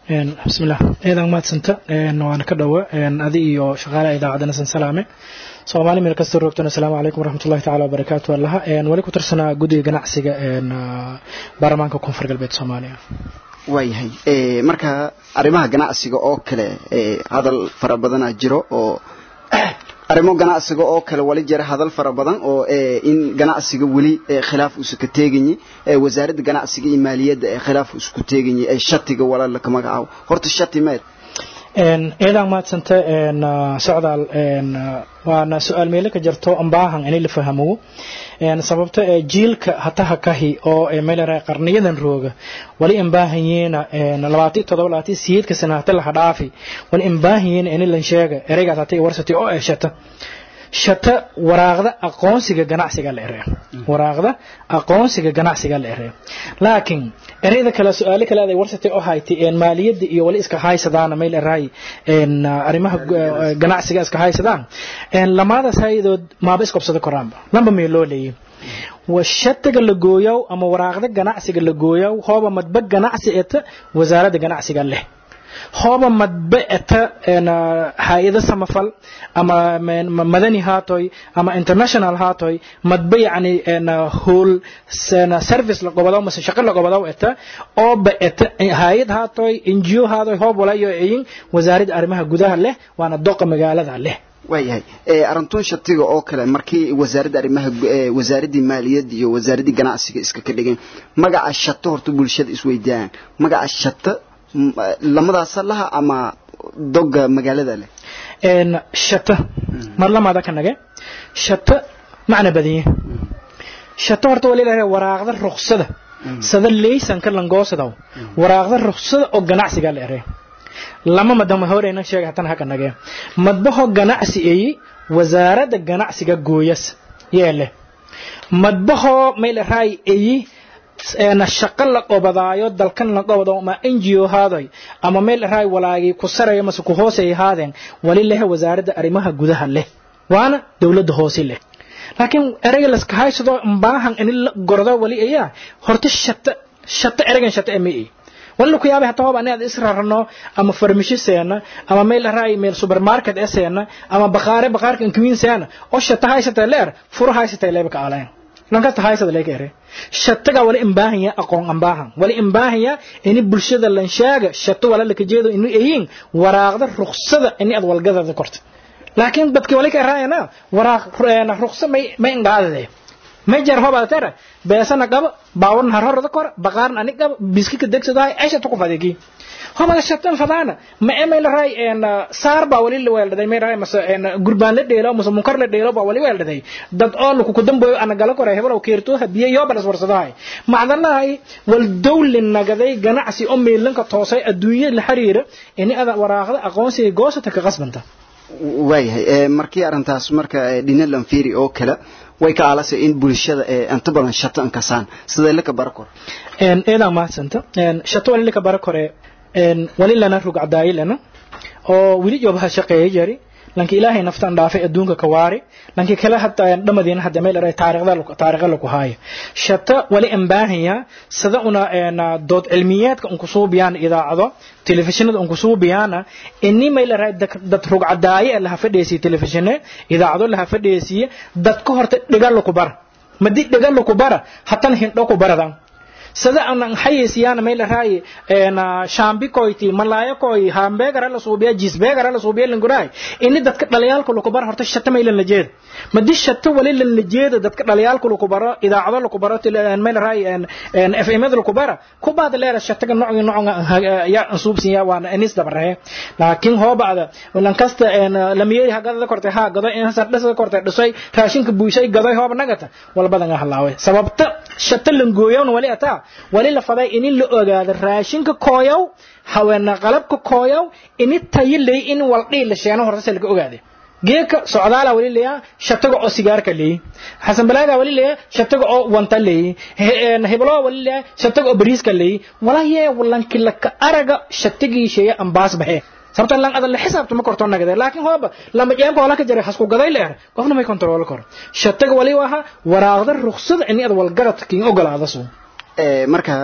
bismillah eedan maadsanta waana ka dhowa adi iyo shaqaalaha idaacadana san salaame soomaali meel kasta roogtana asalaamu calaykum waraxmatullahi tacaala wabarakaatu allaha wali ku tirsanaa guddiga ganacsiga baarlamaanka koonfur galbeed soomaaliya waayahay marka arrimaha ganacsiga oo kale hadal fara badanaa jiro oo arrimo ganacsiga oo kale wali jira hadal fara badan oo in ganacsiga weli khilaaf uusa ka teeganyi wasaaradda ganacsiga iyo maaliyadda ee khilaaf isku teeganyi ee shatiga walaala ka magacaabo horta shati meed eedaan maadsanta socdaal waana su-aal meelo ka jirto ambaahan inay la fahamo sababta jiilka hataha kahi oo meelera qarniyadan rooga wali imbaahanyeena labaati todoba labaati siyeedka sana hata laha dhaafi wali imbaahanyeena ini lan sheega ereygaas hata warsati oo ee shata shata waraaqda aqoonsiga ganacsiga la eree waraaqda aqoonsiga ganacsiga la eree laakiin ereyda kale su-aalo kale aday warsatay oo haytay maaliyadda iyo wali iska haysadaana meel eraay arrimaha ganacsiga iska haysadaan lamaadaas hayadood maaba iskobsada koraanba lamba meel loo leeyay washatiga la gooyow ama waraaqda ganacsiga la gooyow hooba madba ganacsi eta wasaaradda ganacsiga leh hooba madba eta hay-ado samafal ama madani haatoy ama international haatoy madba yani hool service la gobodaw mase shaqo la gobodaw eta ooba eta hay-ad haatoy ngo haatoy hoob walayo eyin wasaaradda arrimaha gudaha leh waana doqa magaalada leh waayahay arrintuun shatiga oo kale markii wasaaradda arrimaha wasaaraddii maaliyadda iyo wasaaraddii ganacsiga iska ka dhigeen magaca shato horta bulshada isweydiiyaan magaca shata lamadaasa laha ama doga magaalada leh shata mar lamaada ka nage shata macna badanye shata horta wali lahay waraaqda ruksada sada leysanka langoosadaw waraaqda ruksada oo ganacsiga la erey lama madama horeyna sheega hatan haka nage madbaho ganacsi eyi wasaaradda ganacsiga gooyas yeele madbaho meel raay eyi shaqo la qobadaayo dalkan la qobado ama ngo haadoy ama meel raay walaagii ku saraya mase ku hooseey haadeen wali leh wasaaradda arrimaha gudaha leh waana dowladda hoose leh laakiin ereyga laska haysado mbaahan in la gordo wali ayaa horta shata shata ereygan shata emi wali ku yaabay hataa hooba inaad israrno ama farmisho seena ama meel raay meel supermarket ee seena ama baqaare baqaarka inkwin seena oo shata haysata leer furo haysata leeba ka aleen lankasta haysada leeka ere shataga wali imbaahanya aqoon ambaahan wali imbaahanya ini bulshada lan sheega shato wala laka jeedo inu eyin waraaqda ruksada ini ad walgadada korta laakiin dadki wali ka raayana waraaq ruksa may may ingaadade may jar hoba tara beesana qaba baawarna har horada kor baqaaran ani qaba biskika degsadahay aysha tuku fadegi hoba shatan fadana ma emay la raay en saar ba wali la weeldaday may raay mas en gurbaan la dheelo mas munkar la dheelo ba wali weeldaday dad oo ku ku damboyo ana gala kore hebel oo keerto habiye yo balas warsadahay macdanahay wal dawlin nagaday ganacsi oo meelanka toosay adduunyo la xiriira in ada waraaqda aqoonsiga goosata ka qasbanta waayahay markii arrintaas marka dhinalan fiiri oo kale way ka aalasay in bulshada inta badan shato inkasaan sidee laka bara kor eedaa mahadsanta shato wali laka bara kore wali lana rug cadaayi lana oo wili joobaha shaqeeya jari lanki ilaahay naftan dhaafay adduunka ka waari lanki kale hadda dhamadiina hadda meel eray taariikhda taariikhda lagu haayo shata wali imbaahaya sida una dood cilmiyeedka unku suubiyaan idaacado telefishinada unku suubiyaana ini meel eray dad rug cadaaye laha fadhiisiye telefishine idaacado laha fadhiisiye dad ka horta dhiga laku bara madi dhiga laku bara hatan hindho ku baradan sida aan haysiyaana meel raay een shambi koyti malaya koy hamburger la suubiya cheeseburger la suubiya linguray inni dadka dhaliyaalka lagu bar horta shata meel la jeed madi shata wali la jeed dadka dhaliyaalka lagu baro idaacado lagu baro tilaan meel raay een een fm lagu bara ku baad leer shataga nooc nooc ya suubsin ya waan anis dabaree laakiin hoo baada walan kasta een lamiyay hagada kortay ha gado in sa dhasa kortay dhisay raashinka buushay gaday hooba nagata walbadan halaaway sababta shata langooyon wali ataa wali la faday in la ogaado raashinka kooyow haweena qalabka kooyow in tayilay in waldhii la sheeno horta laga ogaade geeka socdaala wali leeya shataga oo sigaarka leey xasan balaaga wali leeya shataga oo wanta leey heblo wali leeya shataga oo bariiska leey walaaye walanki la ka araga shatagii sheeya ambaas bahe sababta lan adan la xisaabto ma korto nagade laakiin hooba lama jeemka wala ka jaray hasku gaday leer qofna may kontrool kor shataga wali waha waraaqda ruqsad in ad walgarad kiin ogolaada soo marka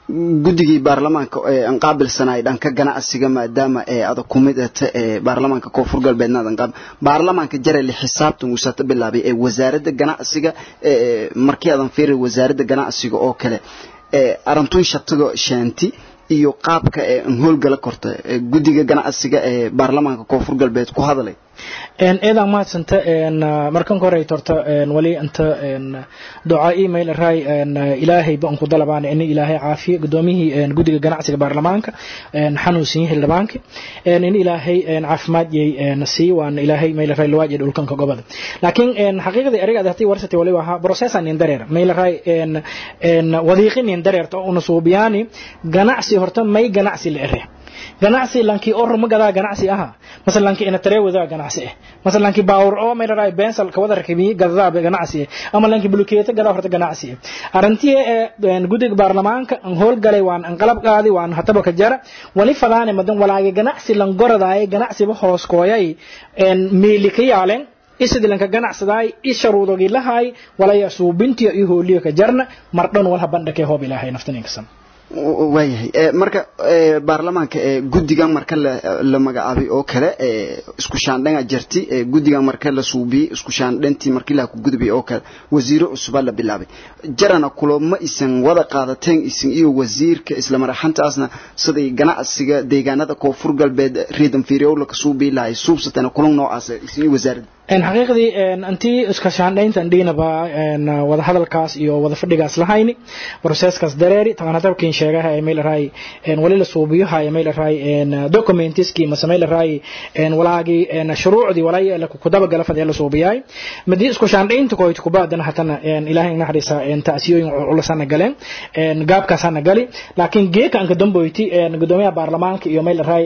guddigii baarlamaanka ee aan qaabilsanay dhanka ganacsiga maadaama ee adag ku mid ahta ee baarlamaanka koonfur galbeedna adan qaab baarlamaanka jareli xisaabtan uu sata bilaabay ee wasaaradda ganacsiga ee markii adan fiiray wasaaradda ganacsiga oo kale ee arantun shatiga shaanti iyo qaabka ee aan howlgala korta ee guddiga ganacsiga ee baarlamaanka koonfur galbeed ku hadalay eedan mahadsanta markan ka horey torta wali inta duca email ray ilaahay ba ku dalabaan in ilaahay caafiyo gudoomiyihii guddiga ganacsiga baarlamaanka xanuunsan yahay xildhibaanka in ilaahay caafimaad yay sii waan ilaahay mail ray lawaaj dhulkanka gobada laakiin xaqiiqdii ariga hadii warsatay wali waxa processan in dareer mail ray wadiiqin in dareerto una suubiyaani ganacsi horta may ganacsi la ere ganacsi lankii oo ruma gadaa ganacsi aha masal lankii ina tare wadaa ganacsi ah masal lankii baawur oo meel raay bensal ka wada rakimi gadaa ganacsi ah ama lankii bulukeeta gadaa horta ganacsi ah arintii ee gudiga baarlamaanka aan hool galay waan aan qalab qaadi waan hataba ka jara wali fadaane madan walaage ganacsi lan goradaay ganacsi ba hoos kooyay een meeli ka yaaleen isidi lanka ganacsadaay isharuudogi lahay walaya suubintiyo iyo hooliyo ka jarna mardhan walha bandhakee hoob ilaahay naftaninkasan waayahay marka baarlamaanka guddigan marka la magacaabay oo kale isku shaandhanga jirti guddigan marka la suubiyey isku shaandhantii markii la ku gudbay oo kale wasiiro cusub la bilaabay jarana kulamo isan wada qaadateen isan iyo wasiirka isla maraxantaasna siday ganacsiga deegaanada koonfur galbeed reedan fiiriyow la suubii lahay suubsatana kulan noocaas isan iyo wasaaradda xaqiiqdii intii iska shaandhayntan dhiinaba wada hadalkaas iyo wada fadhigaas lahayni proceskaas dareeri taban hadabkiin sheegaha email ray wali la suubiyaha email ray documentiski mase mail ray walaagi shuruucdi walay la ku daba gala fadhiya la suubiyay madii isku shaandhaynta kooyt ku baadana hatana ilaahay naxariisa taasiyooyin culusana galeen gaabkaasana gali laakiin geeka anka damboyti gudoomiyaha baarlamaanka iyo mail ray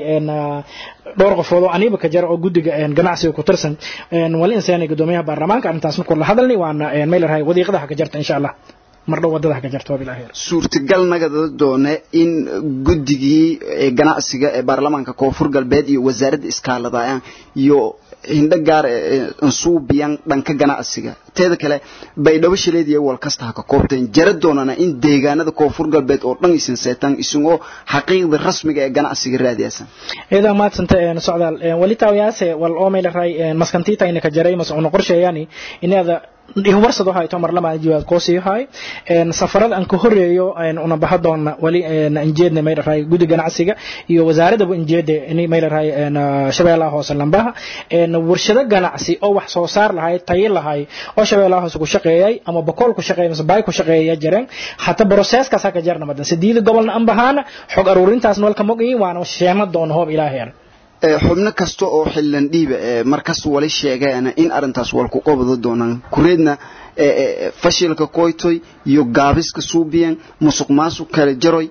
dhowr qofood oo aniba ka jara oo guddiga ganacsiga ku tirsan wali insaanay gudoomiyaha baarlamaanka arrintaas markuu la hadalnay waana meel rahay wadiiqadaha ka jarta insha allah mardhow wadadaha ka jarta wabilahi suurtagal nagada doone in guddigii ganacsiga ee baarlamaanka koonfur galbeed iyo wasaaradda iskaaladayaan iyo hindho gaar ansuubiyan dhanka ganacsiga teeda kale baydhabo shileediya wal kasta ha ka koobteen jara doonana in deegaanada koonfur galbeed oo dhan isin seetaan isagoo xaqiiqda rasmiga ee ganacsiga raadiyaysan iyada maadsanta socdaal wali taawiyaase wal oo meel ray maskantiita ina ka jaray mas una qorsheeyani inaada warsado hayto mar lama jiwaad koosii hay een safarada aan ka horeeyo een una baxa doona wali een injeedna meel raay gudi ganacsiga iyo wasaaradda injeedda in meel raay een shabeellaha hoose lambaha een warshado ganacsi oo wax soo saar lahay tayo lahay oo shabeellaha hoose ku shaqeeyay ama bakool ku shaqeeyay ama bay ku shaqeeyay jireen hata process ka saka jarna madan sideed gobolna aan bahana xog aruurintaas walka mogi waana sheema doon hoob ilaahay xubno kasta oo xillan dhiiba markas wali sheegeena in arintaas wal ku qabado doonaan kureedna fashilka koytoy iyo gaabiska suubiyan musuq maasuq kala jaroy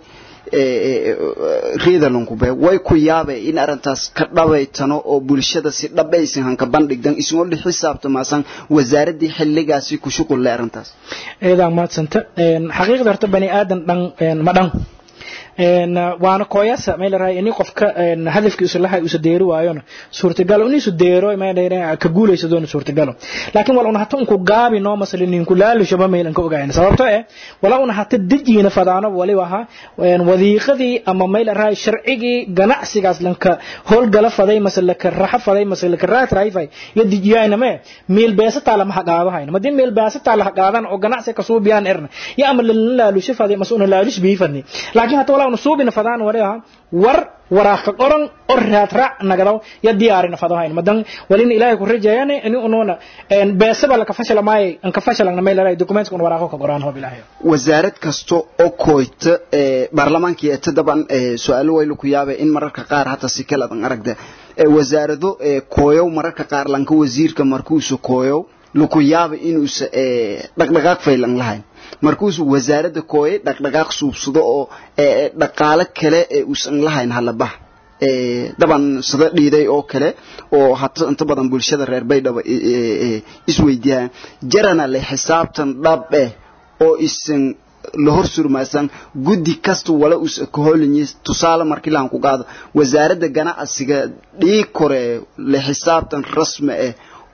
reedalunkube way ku yaabe in arintaas ka dhabaytano oo bulshada si dhabaysan hanka bandhigdan isagoo li xisaabtamaasan wasaaradii xilligaasi ku shuqul leh arintaas eedaa maadsanta xaqiiqda horta bani aadan dhan ma dhan waana kooyasa meel raay in qofka hadafkiisu lahay uu deeri waayona suurtagal in isu deero meel ka guuleyso doon suurtagal laakiin wala una hata ku gaabi no masalin ku laalisho ba meel ka ogayn sababto eh wala una hata dijiina fadaano wali waha wadiiqadii ama meel raay sharcigi ganacsigaas lanka hool gala faday masal ka raxa faday masal ka raat raayfay ya dijiyayna me meel beesa taala ma hagaado hayna madin meel beesa taala hagaadan oo ganacsi ka soo biyaan erna ya ama laalisho faday masuna laalish biifani laakiin hata wala una suubina fadaan wariha war waraaq qoran oo raad raac nagadaw ya diyaarina fadahayn madan walin ilaahay ku rajeeyane ini unoona een beesaba la ka fashila maay an ka fashalana meel ay documents kun waraaqo ka qoraan hoob ilaahay wasaarad kasto oo kooyta ee baarlamaankii ee tadaban ee su'aalo way ku yaabay in mararka qaar hata si kala dan aragda ee wasaarado ee kooyow mararka qaar lanka wasiirka markuu soo kooyow lagu yaabay inuu dhaqdhaqaaq faylan lahayn markuusu wasaaradda kooye dhaqdhaqaaq suubsado oo dhaqaale kale ee uusan lahayn halabax daban sida dhiiday oo kale oo hata inta badan bulshada reer baydhaba isweydiiyaan jarana le xisaabtan dhab eh oo isan la hor surmaasan guddi kasta wala us ka hoolinyi tusaale markii laan ku qaado wasaaradda ganacsiga dhii kore le xisaabtan rasmi ah oo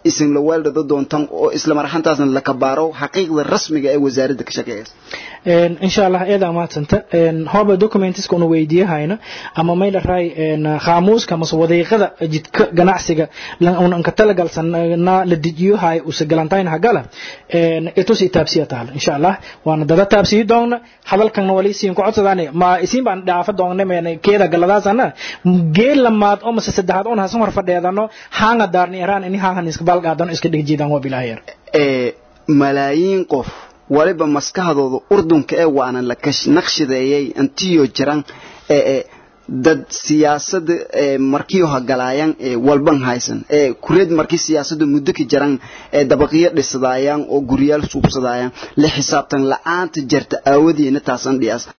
isin la weeldhado doontan oo isla marxantaasna la kabaaro xaqiiqda rasmiga ee wasaaradda ka shaqeeyaysa insha allah eeda maadsanta hoba documentiska unu weydiiyahayna ama mayla raay khaamuuska mase wadiiqada jidka ganacsiga unanka talagalsana la dejiyohay usa galantayn hagala itus itaabsiya taal insha allah waana dada taabsiyi doonna hadalkan wali siin ku codsadaan ma isiin baan dhaafa doonna meen keeda galadaasana geel lamaad oo mase saddexaad oon hasan hor fadheedano haanga daarni iraan ini haangan iska balqaadan iska dhigjiidaan waa bilaaheer malaayiin qof waliba maskaxdooda urdunka ee waana la naqshadeeyay intiyo jiran dad siyaasada markiyo hagalaayaan walban haysan kureed markii siyaasada muddo ka jiran dabaqiyo dhisadaayaan oo guryaal suubsadaayaan la xisaabtan la-aanta jarta aawadeena taasan dhiyaas